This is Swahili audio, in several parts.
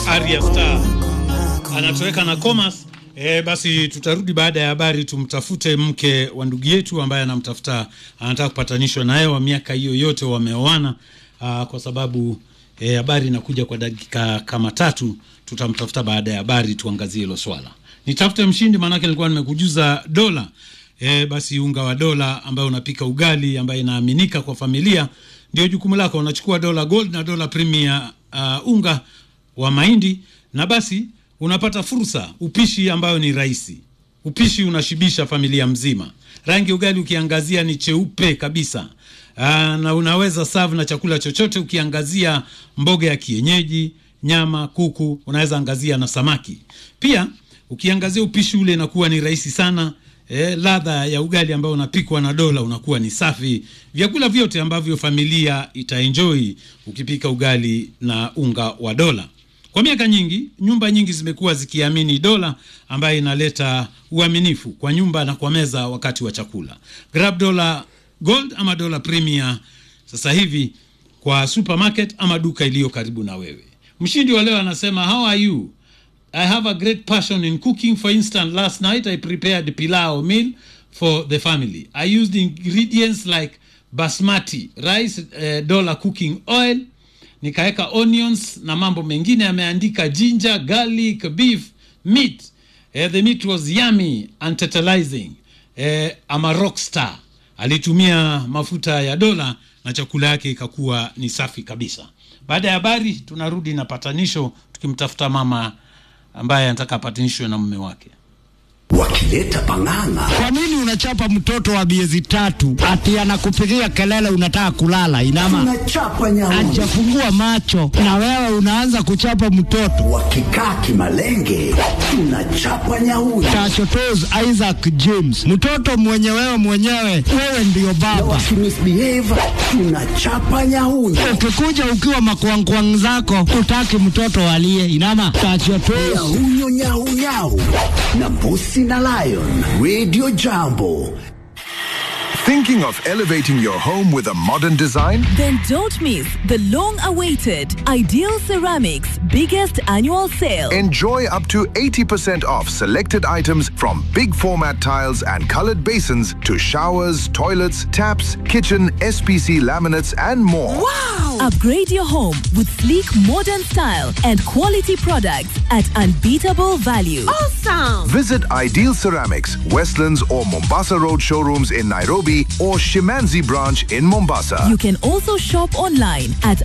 Arya Star anatoweka na Comas. E, basi tutarudi baada ya habari tumtafute mke wa ndugu yetu ambaye anamtafuta anataka kupatanishwa naye wa miaka hiyo yote wameoana, aa, kwa sababu e, habari inakuja kwa dakika kama tatu. Tutamtafuta baada ya habari tuangazie hilo swala. Nitafute mshindi, maanake nilikuwa nimekujuza dola e, basi unga wa dola ambayo unapika ugali ambaye inaaminika kwa familia, ndio jukumu lako. Unachukua dola gold na dola premier uh, unga wa mahindi na basi unapata fursa upishi ambayo ni rahisi. Upishi unashibisha familia mzima. Rangi ugali ukiangazia ni cheupe kabisa. Aa, na unaweza serve na chakula chochote ukiangazia mboga ya kienyeji, nyama, kuku, unaweza angazia na samaki. Pia ukiangazia upishi ule inakuwa ni rahisi sana. E, ladha ya ugali ambao unapikwa na dola unakuwa ni safi. Vyakula vyote ambavyo familia itaenjoy ukipika ugali na unga wa dola. Kwa miaka nyingi nyumba nyingi zimekuwa zikiamini dola ambayo inaleta uaminifu kwa nyumba na kwa meza wakati wa chakula. Grab dola gold ama dola premier sasa hivi kwa supermarket ama duka iliyo karibu na wewe. Mshindi wa leo anasema how are you? I have a great passion in cooking. For instance, last night I prepared pilau meal for the family. I used ingredients like basmati rice, uh, dollar cooking oil nikaweka onions na mambo mengine yameandika ginger garlic beef meat eh, the meat was yummy and tantalizing eh, ama rock star alitumia mafuta ya dola na chakula yake ikakuwa ni safi kabisa baada ya habari tunarudi na patanisho tukimtafuta mama ambaye anataka apatanishwe na mume wake wakileta pang'ang'a. Kwa nini unachapa mtoto wa miezi tatu ati anakupigia kelele unataka kulala? Inama Tunachapa nyauni ajafungua macho na wewe unaanza kuchapa mtoto. wakikaa kimalenge, tunachapa nyauni Tachotos Isaac James, mtoto mwenye wewe mwenyewe, wewe ndiyo baba. wakimisbehave, tunachapa nyauni Ukikuja ukiwa makwangkwang zako, utaki mtoto alie. Inama tachotos nyahunyo nyahunyau na mbusi na lion radio jambo Thinking of elevating your home with a modern design? Then don't miss the long awaited Ideal Ceramics biggest annual sale. Enjoy up to 80% off selected items from big format tiles and colored basins to showers, toilets, taps, kitchen, SPC laminates, and more. Upgrade your home with sleek modern style and quality products at unbeatable value. Visit Ideal Ceramics, Westlands or Mombasa Road showrooms in Nairobi or Shimanzi branch in Mombasa. You can also shop online at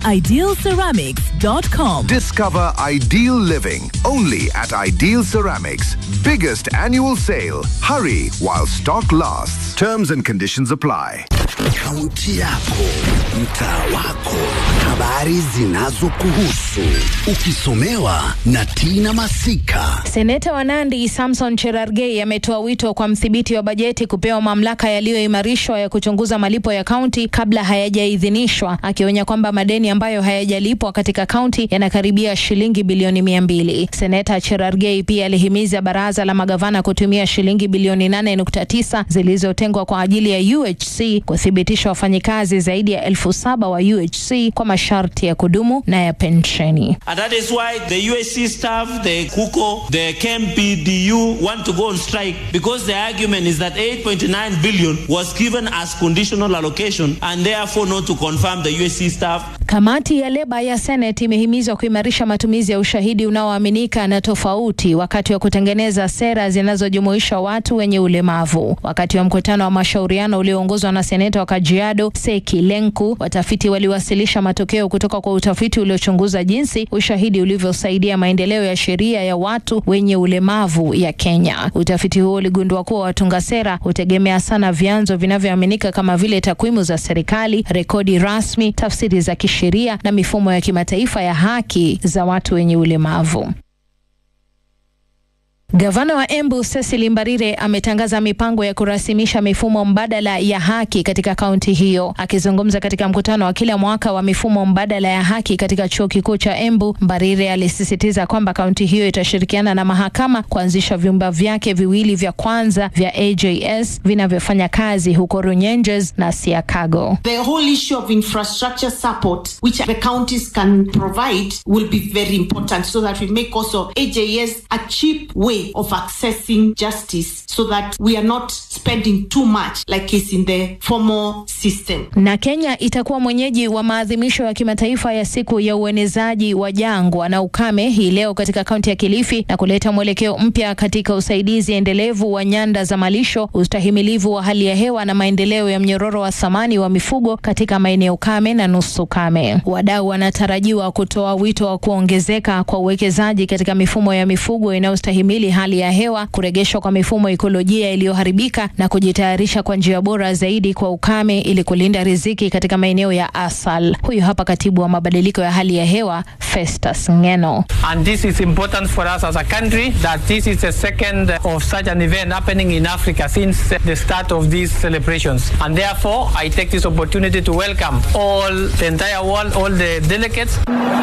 idealceramics.com. Discover ideal living only at Ideal Ceramics. Biggest annual sale. Hurry while stock lasts. Terms and conditions apply. kaunti yako, mtaa wako, habari zinazokuhusu, ukisomewa na Tina Masika. Seneta wa Nandi Samson Cherargei ametoa wito kwa mdhibiti wa bajeti kupewa mamlaka yaliyoimarishwa ya kuchunguza malipo ya kaunti kabla hayajaidhinishwa, akionya kwamba madeni ambayo hayajalipwa katika kaunti yanakaribia shilingi bilioni mia mbili. Seneta Cherargei pia alihimiza baraza la magavana kutumia shilingi bilioni 8.9 zilizotengwa kwa ajili ya UHC kuthibitisha wafanyikazi zaidi ya elfu saba wa UHC kwa masharti ya kudumu na ya pensheni. And that is why the USC staff, the KUKO, the KMPDU want to go on strike because the argument is that 8.9 billion was given as conditional allocation and therefore not to confirm the USC staff. Kamati ya leba ya Senate imehimizwa kuimarisha matumizi ya ushahidi unaoaminika na tofauti wakati wa kutengeneza sera zinazojumuisha watu wenye ulemavu. Wakati wa mkutano wa mashauriano ulioongozwa na seneta wa Kajiado Seki Lenku, watafiti waliwasilisha matokeo kutoka kwa utafiti uliochunguza jinsi ushahidi ulivyosaidia maendeleo ya sheria ya watu wenye ulemavu ya Kenya. Utafiti huo uligundua kuwa watunga sera hutegemea sana vyanzo vinavyoaminika kama vile takwimu za serikali, rekodi rasmi, tafsiri za kisheria na mifumo ya kimataifa ya haki za watu wenye ulemavu. Gavana wa Embu Cecily Mbarire ametangaza mipango ya kurasimisha mifumo mbadala ya haki katika kaunti hiyo. Akizungumza katika mkutano wa kila mwaka wa mifumo mbadala ya haki katika chuo kikuu cha Embu, Mbarire alisisitiza kwamba kaunti hiyo itashirikiana na mahakama kuanzisha vyumba vyake viwili vya kwanza vya AJS vinavyofanya kazi huko Runyenjes na Siakago. The whole issue of infrastructure support, which the counties can provide, will be very important so that we make also AJS a cheap way of accessing justice so that we are not spending too much like is in the formal system. Na Kenya itakuwa mwenyeji wa maadhimisho ya kimataifa ya siku ya uenezaji wa jangwa na ukame hii leo katika kaunti ya Kilifi na kuleta mwelekeo mpya katika usaidizi endelevu wa nyanda za malisho, ustahimilivu wa hali ya hewa na maendeleo ya mnyororo wa thamani wa mifugo katika maeneo kame na nusu kame. Wadau wanatarajiwa kutoa wito wa kuongezeka kwa uwekezaji katika mifumo ya mifugo inayostahimili hali ya hewa, kurejeshwa kwa mifumo ekolojia iliyoharibika na kujitayarisha kwa njia bora zaidi kwa ukame ili kulinda riziki katika maeneo ya asal. Huyu hapa katibu wa mabadiliko ya hali ya hewa Festus Ngeno. And this is important for us as a country that this is the second of such an event happening in Africa since the start of these celebrations. And therefore, I take this opportunity to welcome all the entire world, all the delegates.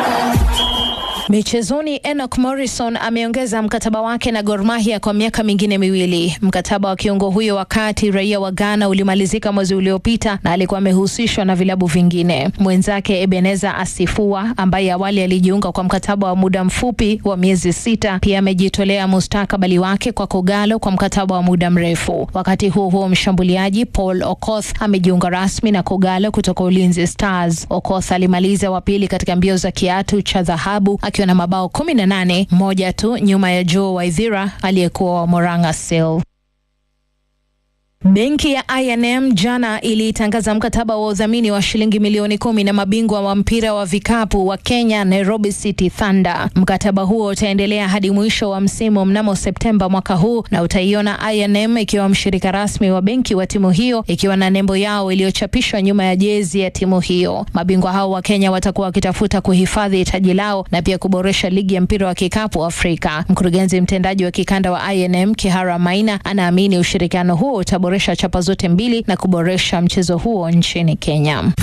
Michezoni, Enoch Morrison ameongeza mkataba wake na Gor Mahia kwa miaka mingine miwili. Mkataba wa kiungo huyo wakati raia wa Ghana ulimalizika mwezi uliopita na alikuwa amehusishwa na vilabu vingine. Mwenzake Ebeneza Asifua ambaye awali alijiunga kwa mkataba wa muda mfupi wa miezi sita, pia amejitolea mustakabali wake kwa Kogalo kwa mkataba wa muda mrefu. Wakati huo huo, mshambuliaji Paul Okoth amejiunga rasmi na Kogalo kutoka Ulinzi Stars. Okoth alimaliza wa pili katika mbio za kiatu cha dhahabu akiwa na mabao kumi na nane, moja tu nyuma ya Joe Waithira aliyekuwa wa Moranga Seal. Benki ya I&M jana ilitangaza mkataba wa udhamini wa shilingi milioni kumi na mabingwa wa mpira wa vikapu wa Kenya Nairobi City Thunder. Mkataba huo utaendelea hadi mwisho wa msimu mnamo Septemba mwaka huu na utaiona I&M ikiwa mshirika rasmi wa benki wa timu hiyo ikiwa na nembo yao iliyochapishwa nyuma ya jezi ya timu hiyo. Mabingwa hao wa Kenya watakuwa wakitafuta kuhifadhi taji lao na pia kuboresha ligi ya mpira wa kikapu Afrika. Mkurugenzi mtendaji wa kikanda wa I&M Kihara Maina anaamini ushirikiano huo utaboresha chapa zote mbili na kuboresha mchezo huo nchini Kenya.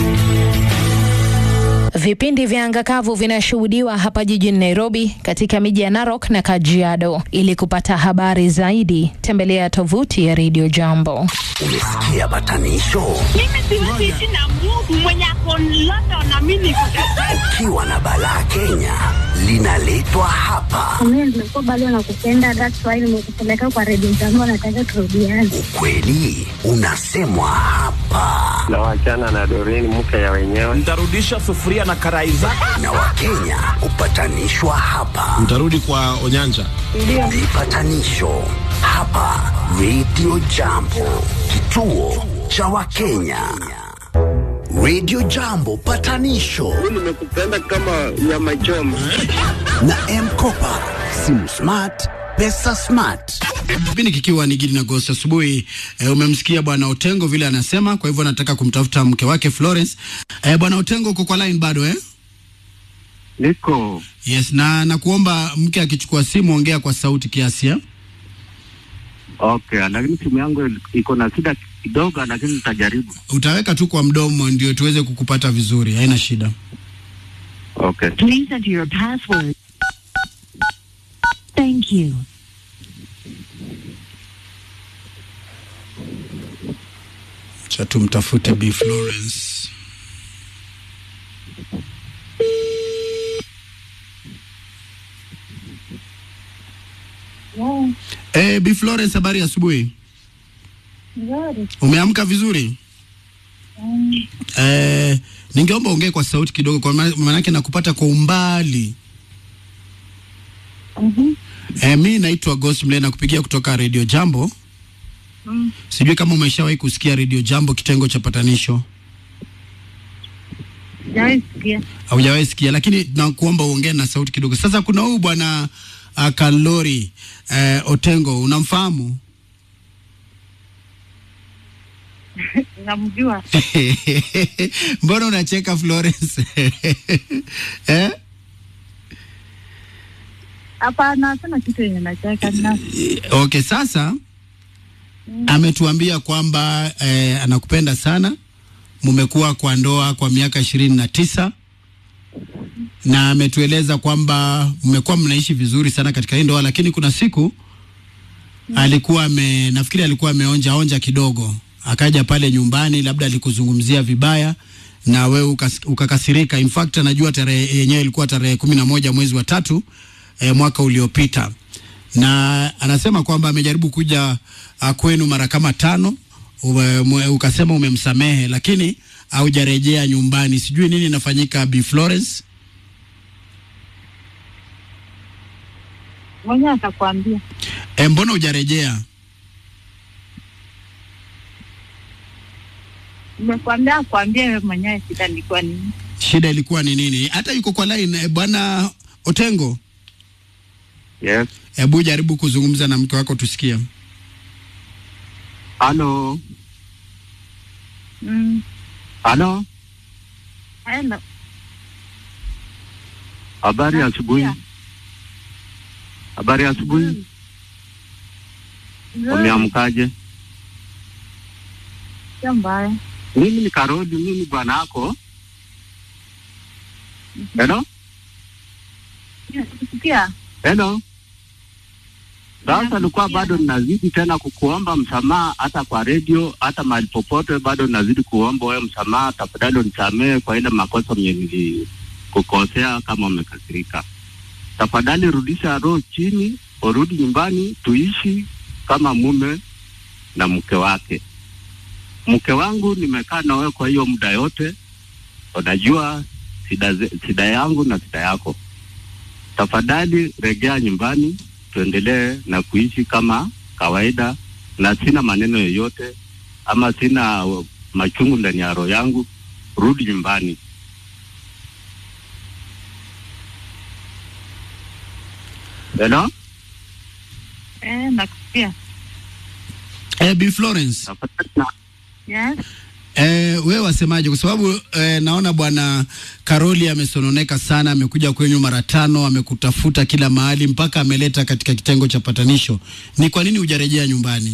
Vipindi vya anga kavu vinashuhudiwa hapa jijini Nairobi, katika miji ya Narok na Kajiado. Ili kupata habari zaidi, tembelea tovuti ya Radio Jambo. Umesikia batanisho? Mimi siwezi ishi na Mungu mwenye ako London na mimi niko Ukiwa na balaa Kenya, linaletwa hapa. Mimi nimekuwa bado nakupenda, that's why nimekupeleka kwa Radio Jambo, nataka turudiane. Ukweli unasemwa hapa, na wachana na Doreen, mke ya wenyewe. Nitarudisha sufuria na karai zako. na Wakenya hupatanishwa hapa. Mtarudi kwa Onyanja. Ndio. Vipatanisho hapa Radio Jambo, kituo cha Wakenya. Radio Jambo patanisho Nimekupenda kama nyama choma. na Mkopa, simu smart, pesa smart. Kipindi kikiwa ni Gidi na Gosi asubuhi. E, umemsikia bwana Otengo vile anasema, kwa hivyo nataka kumtafuta mke wake Florence. E, bwana Otengo uko kwa line bado eh? Niko Yes, na nakuomba mke akichukua simu ongea kwa sauti kiasi eh? okay, lakini simu yangu iko na shida kidogo, lakini nitajaribu. Utaweka tu kwa mdomo ndio tuweze kukupata vizuri, haina shida. Okay. Please enter your password. Thank you. Cha tumtafute Bi Florence. Yeah, Eh, Bi Florence, habari ya asubuhi. nzuri. Umeamka vizuri? Mm, Eh, ningeomba ongee kwa sauti kidogo kwa maana maanake nakupata kwa umbali. mhm, Eh, mi naitwa Ghost Mle nakupigia kutoka Radio Jambo. mm. Sijui kama umeshawahi kusikia Radio Jambo kitengo cha patanisho. Sijawahi sikia. Haujawahi sikia, lakini nakuomba uongee na sauti kidogo. Sasa kuna huyu bwana uh, Kalori uh, Otengo, unamfahamu? Namjua. Mbona unacheka Florence? eh? Hapana, hakuna kitu yenye nacheka na Okay, sasa ametuambia kwamba eh, anakupenda sana. Mumekuwa kwa ndoa kwa miaka ishirini na tisa na ametueleza kwamba mmekuwa mnaishi vizuri sana katika hii ndoa, lakini kuna siku alikuwa ame, nafikiri alikuwa ameonja onja kidogo, akaja pale nyumbani, labda alikuzungumzia vibaya na wewe ukas, ukakasirika. In fact anajua tarehe yenyewe ilikuwa tarehe kumi na moja mwezi wa tatu eh, mwaka uliopita, na anasema kwamba amejaribu kuja uh, kwenu mara kama tano ume, ume, ukasema umemsamehe, lakini haujarejea nyumbani. Sijui nini inafanyika, Bi Florence. mwenyewe atakwambia. E, mbona hujarejea? Nimekwambia akwambie wewe mwenyewe shida ilikuwa nini. Shida ilikuwa ni nini? Hata yuko kwa line eh, bwana Otengo. Yes. Hebu jaribu kuzungumza na mke wako tusikie. Halo. Mm. Halo. Hello. Habari ya asubuhi. Habari ya asubuhi. Nzuri. Umeamkaje? Sio mbaya. Mimi ni Karoli, mimi ni bwana yako. Hello? Sikia. Hello? Sasa nilikuwa bado ninazidi tena kukuomba msamaha, hata kwa redio, hata mahali popote, bado ninazidi kuomba wewe msamaha. Tafadhali unisamehe kwa ile makosa mwenye nilikukosea, kama umekasirika. Tafadhali rudisha roho chini, urudi nyumbani, tuishi kama mume na mke wake. Mke wangu nimekaa na wewe kwa hiyo muda yote, unajua shida, ze- shida yangu na shida yako. Tafadhali rejea nyumbani, tuendelee na kuishi kama kawaida, na sina maneno yoyote ama sina uh, machungu ndani ya roho yangu. Rudi nyumbani. Hello? Eh, nakusikia. Eh, Bi Florence. Yes. Eh, wewe wasemaje? Kwa sababu eh, naona bwana Karoli amesononeka sana, amekuja kwenyu mara tano, amekutafuta kila mahali mpaka ameleta katika kitengo cha patanisho. Ni kwa nini hujarejea nyumbani?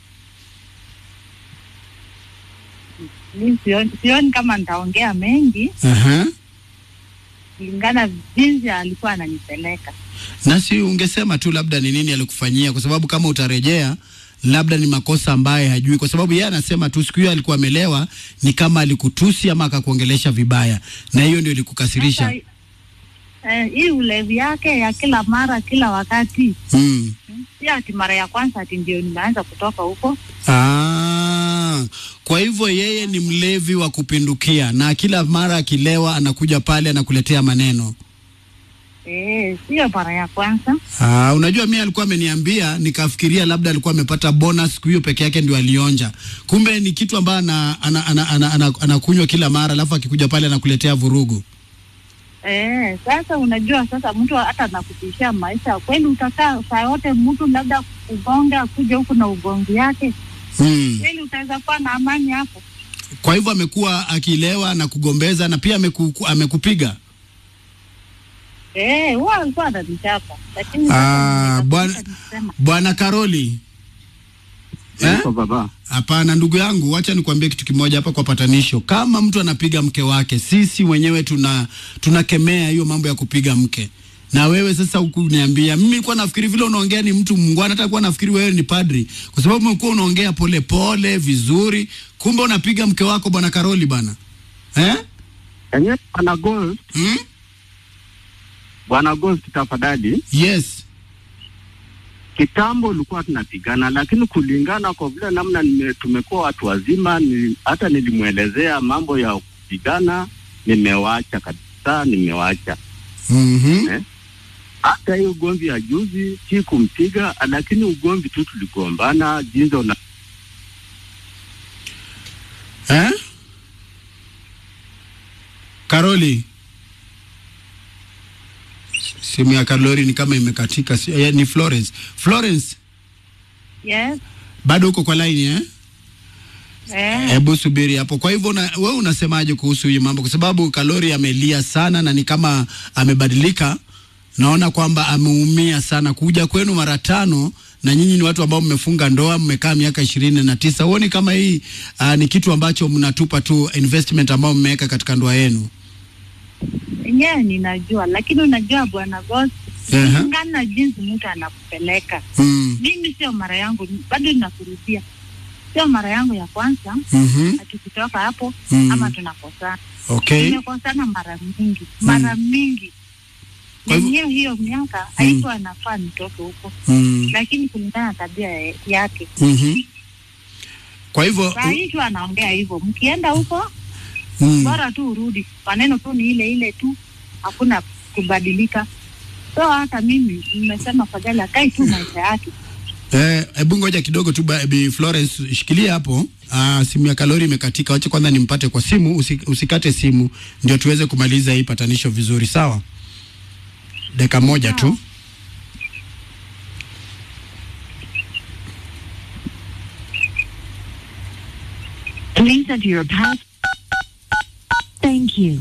Mi sioni, sioni kama nitaongea mengi Aha. kulingana jinsi alikuwa ananipeleka. Na si ungesema tu labda ni nini alikufanyia, kwa sababu kama utarejea labda ni makosa ambaye hajui, kwa sababu yeye anasema tu siku hiyo alikuwa amelewa, ni kama alikutusi ama akakuongelesha vibaya, na hiyo ndio ilikukasirisha. Sasa, eh, hii ulevi yake ya kila mara kila wakati Mm. si ati mara ya kwanza ati ndio nimeanza kutoka huko. Ah, kwa hivyo yeye ni mlevi wa kupindukia na kila mara akilewa anakuja pale anakuletea maneno. Eh, sio mara ya kwanza. Ah, unajua mimi alikuwa ameniambia nikafikiria labda alikuwa amepata bonus siku hiyo peke yake ndio alionja. Kumbe ni kitu ambayo ana, ana, ana, ana, ana, anakunywa kila mara alafu akikuja pale anakuletea vurugu. Eh, sasa unajua sasa mtu hata nakutishia maisha kweli, utakaa saa yote mtu labda kugonga kuja huku na ugongi yake Hmm. kweli, utaweza kuwa na amani hapo? Kwa hivyo amekuwa akilewa na kugombeza na pia ameku, amekupiga. Eh, huwa alikuwa ananichapa lakini Ah, bwana bwana Karoli. Eh? baba. Hapana ndugu yangu, wacha nikwambie kitu kimoja hapa kwa patanisho. Kama mtu anapiga mke wake, sisi wenyewe tuna tunakemea hiyo mambo ya kupiga mke. Na wewe sasa huku niambia, mimi nilikuwa nafikiri vile unaongea ni mtu mungwana, hata kuwa nafikiri wewe ni padri, kwa sababu umekuwa unaongea pole pole vizuri, kumbe unapiga mke wako bwana Karoli bana eh? Enyewe bwana Ghost. Hmm? Bwana Ghost tafadhali. Yes. Kitambo ulikuwa tunapigana, lakini kulingana kwa vile namna nime, tumekuwa watu wazima ni, hata nilimwelezea mambo ya kupigana, nimewacha kabisa, nimewacha mm-hmm. eh? Hata hii ugomvi ya juzi si kumpiga, lakini ugomvi tu tuligombana jinsi una Eh? Karoli. Simu ya Karoli ni kama imekatika. si- eh, Ni Florence. Florence, Yes. bado uko kwa line eh? Eh. Hebu subiri hapo. Kwa hivyo una, wewe unasemaje kuhusu hii mambo? Kwa sababu Kalori amelia sana na ni kama amebadilika naona kwamba ameumia sana kuja kwenu mara tano na nyinyi ni watu ambao mmefunga ndoa mmekaa miaka ishirini na tisa huoni kama hii uh, ni kitu ambacho mnatupa tu investment ambao mmeweka katika ndoa yenu Enyewe ninajua, lakini unajua bwana boss, Ehe. kulingana na jinsi mtu anakupeleka. Mm. Mimi sio mara yangu, bado ninakurudia, sio mara yangu ya kwanza Mhm. na tukitoka hapo Mm. ama tunakosana. Okay. Tumekosana mara mingi, mara mingi Kwa hivyo- yenyewe hiyo miaka haikuwa nafaa nitoke huko Mm. lakini kulingana na tabia ya- yake Mhm. kwa hivyo saa hii tu anaongea hivyo, mkienda huko Mm. bora tu urudi, maneno tu ni ile ile tu, hakuna kubadilika. So hata mimi nimesema fadhali akae tu maisha yake. Eh, hebu ngoja kidogo tu ba- Bi Florence shikilia hapo. Ah, simu ya Kalori imekatika. Wacha kwanza nimpate kwa simu, usi, usikate simu ndio tuweze kumaliza hii patanisho vizuri, sawa? Dakika moja tu. Please enter your pass. Thank you.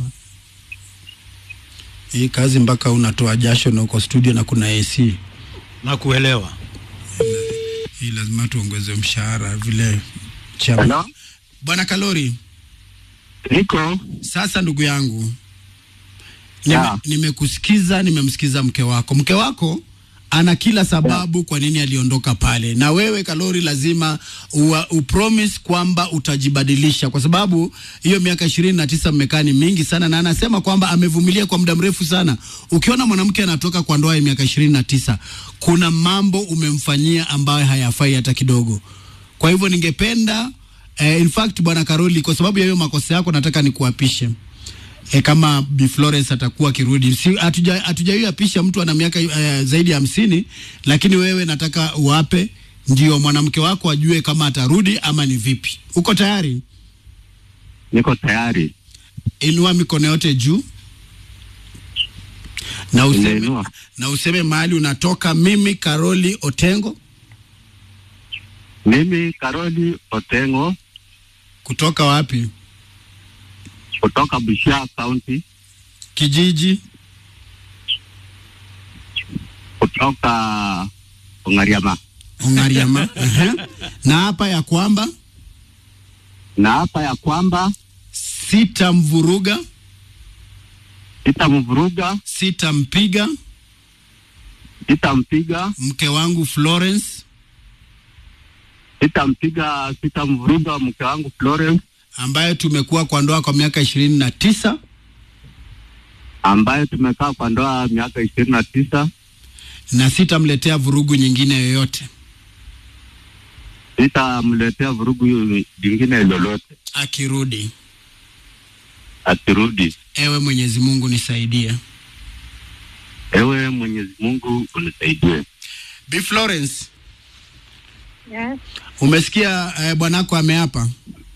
Hii kazi mpaka unatoa jasho na uko studio na kuna AC. Na kuelewa. Hii lazima tuongeze mshahara vile chama. Hello? Bwana Kalori. Niko. Sasa ndugu yangu. Nime, Yeah. nimekusikiza, nimemsikiza mke wako. Mke wako ana kila sababu kwa nini aliondoka pale, na wewe Kalori lazima ua, upromise kwamba utajibadilisha, kwa sababu hiyo miaka ishirini na tisa mmekaa ni mingi sana, na anasema kwamba amevumilia kwa muda mrefu sana. Ukiona mwanamke anatoka kwa ndoa ya miaka ishirini na tisa kuna mambo umemfanyia ambayo hayafai hata kidogo. Kwa hivyo ningependa eh, in fact bwana Karoli, kwa sababu ya hiyo makosa yako, nataka nikuapishe e, kama Bi Florence atakuwa akirudi. Si hatuja hatujaiapisha mtu ana miaka e, zaidi ya hamsini, lakini wewe nataka uwape ndio mwanamke wako ajue kama atarudi ama ni vipi. Uko tayari? Niko tayari. Inua mikono yote juu na useme, Nimeinua. na useme mahali unatoka. Mimi Karoli Otengo Mimi Karoli Otengo kutoka wapi? kutoka Busia County, Kijiji kutoka Ongariama, Ongariama. Ehe. na hapa ya kwamba na hapa ya kwamba sitamvuruga, sitamvuruga, sitampiga sitampiga, mke wangu Florence sitampiga, sitamvuruga mke wangu Florence ambaye tumekuwa kwa ndoa kwa miaka ishirini na tisa ambaye tumekaa kwa ndoa miaka ishirini na tisa. na sitamletea vurugu nyingine yoyote Sitamletea vurugu lingine lolote akirudi. akirudi. Ewe Mwenyezi Mungu nisaidie. Ewe Mwenyezi Mungu unisaidie. Bi Florence, Yes. umesikia eh, bwanako ameapa?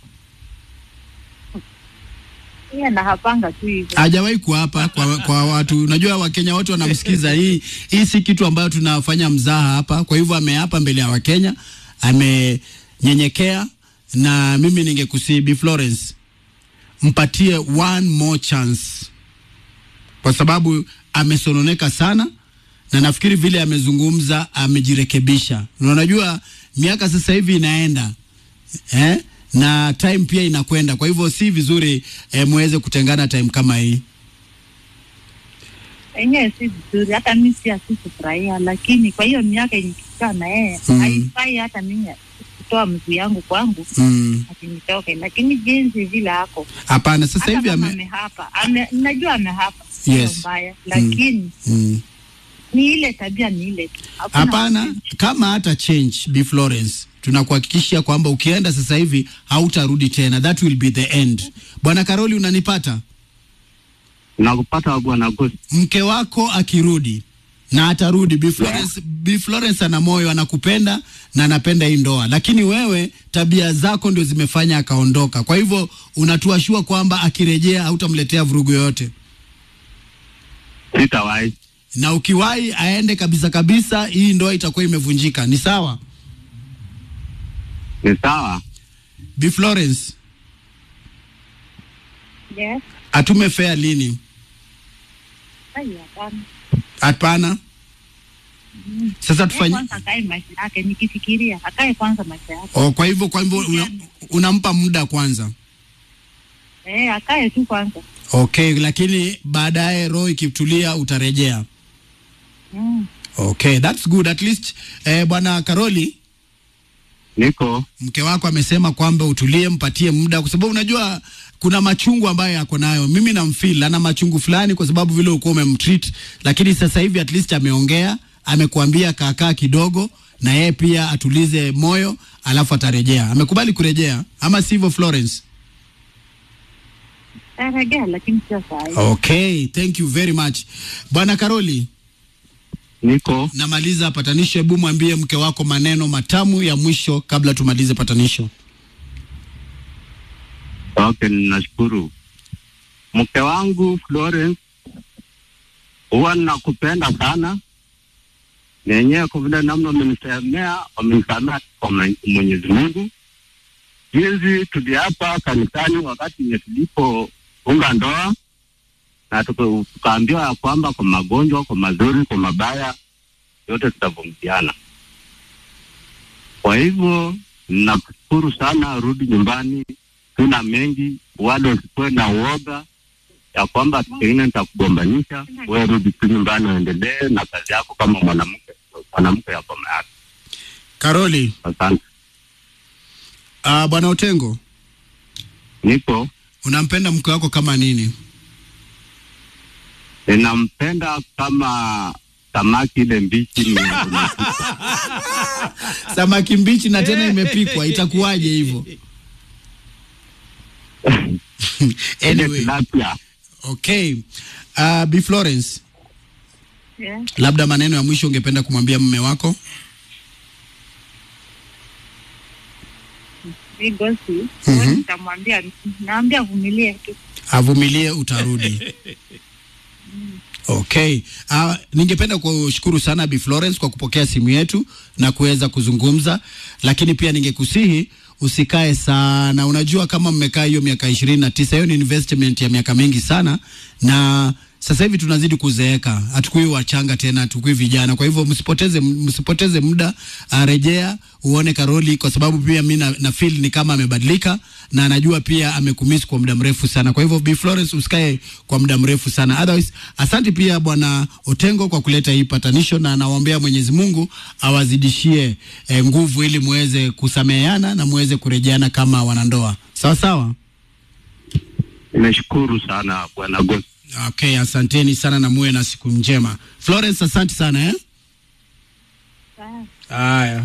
Yeye anahapanga tu hivyo. Hajawahi kuapa kwa, kwa watu. Unajua Wakenya wote wanamsikiza. Hii hii si kitu ambayo tunafanya mzaha hapa. Kwa hivyo ameapa mbele ya Wakenya, amenyenyekea, na mimi ningekusii Bi Florence, mpatie one more chance, kwa sababu amesononeka sana, na nafikiri vile amezungumza amejirekebisha. Na unajua miaka sasa hivi inaenda eh? na time pia inakwenda, kwa hivyo si vizuri eh, muweze kutengana time kama hii. Enyewe si vizuri, hata mimi pia sikufurahia, lakini kwa hiyo miaka yenye tukikaa na yeye Mm. haifai hata mimi kutoa mguu yangu kwangu Mm. ati nitoke, lakini jinsi vile ako Hapana, sasa hata hivi kama ame amehapa ame, najua amehapa sio Yes. mbaya, lakini mm. ni ile tabia ni ile tu. Hakuna Hapana, kama hata change Bi Florence, tunakuhakikishia kwamba ukienda sasa hivi hautarudi tena, that will be the end. Bwana Karoli, unanipata? Nakupata bwana Ghost. Mke wako akirudi na atarudi, Bi Florence, Bi Florence ana moyo, anakupenda na anapenda hii ndoa, lakini wewe tabia zako ndio zimefanya akaondoka. Kwa hivyo unatuashua kwamba akirejea hautamletea vurugu yoyote. Sitawahi. na ukiwahi aende kabisa kabisa, hii ndoa itakuwa imevunjika. Ni sawa? Ni sawa. Bi Florence, Yes. atume fea lini? Ai, hapana. Hapana. Sasa Yeye tufanye kwanza akae maisha yake, nikifikiria akae kwanza maisha yake. oh, kwa hivyo kwa hivyo una, unampa muda kwanza. Eh, akae tu kwanza. Okay, lakini baadaye roho ikitulia utarejea. Mm. Okay, that's good at least. Eh, bwana Karoli, niko mke wako amesema kwamba utulie, mpatie muda, kwa sababu unajua kuna machungu ambayo yako nayo. Mimi namfeel ana machungu fulani, kwa sababu vile ulikuwa umemtreat, lakini sasa hivi at least ameongea, amekuambia kaakaa kidogo, na yeye pia atulize moyo, alafu atarejea. Amekubali kurejea, ama sivyo, Florence? Tarejea lakini sio saa hii. Okay, thank you very much bwana Karoli. Niko namaliza patanisho. Hebu mwambie mke wako maneno matamu ya mwisho kabla tumalize patanisho. Okay, ninashukuru mke wangu Florence, huwa nakupenda sana nenyewe, kwa vile namna umenisemea, umenisamea kwa Mwe- Mwenyezi Mungu. Jinsi tuliapa kanisani wakati yenye tulipounga ndoa na tuka- tukaambiwa ya kwamba kwa magonjwa, kwa mazuri, kwa mabaya, yote tutavumiliana. Kwa hivyo nakushukuru sana, rudi nyumbani, tuna mengi, wala usikuwe na uoga ya kwamba pengine nitakugombanisha. Wewe rudi tu nyumbani, uendelee na kazi yako kama mwanamke, mwanamke ya boma yako. Karoli, Asante. uh, bwana Otengo, Niko unampenda mke wako kama nini? ninampenda kama samaki ile mbichi ni- Samaki mbichi na tena imepikwa, itakuwaje hivyo? anyway, okay. Uh, Bi Florence, Yeah. labda maneno ya mwisho ungependa kumwambia mume wako? Mi gosi, Mhm. nitamwambia naambia vumilie tu. avumilie, utarudi. Okay. Uh, ningependa kushukuru sana Bi Florence kwa kupokea simu yetu na kuweza kuzungumza, lakini pia ningekusihi usikae sana. Unajua kama mmekaa hiyo miaka ishirini na tisa, hiyo ni investment ya miaka mingi sana, na sasa hivi tunazidi kuzeeka, hatukui wachanga tena, hatukui vijana. Kwa hivyo msipoteze msipoteze muda, uh, rejea uone Karoli, kwa sababu pia mi na, na feel ni kama amebadilika na anajua pia amekumiss kwa muda mrefu sana. Kwa hivyo Bi Florence usikae kwa muda mrefu sana. Otherwise, asante pia bwana Otengo kwa kuleta hii patanisho, na nawaombea Mwenyezi Mungu awazidishie eh, nguvu ili muweze kusameheana na muweze kurejeana kama wanandoa. Sawa sawa. Nimeshukuru sana bwana Gosi. Okay, asanteni sana na muwe na siku njema. Florence, asante sana eh? Haya.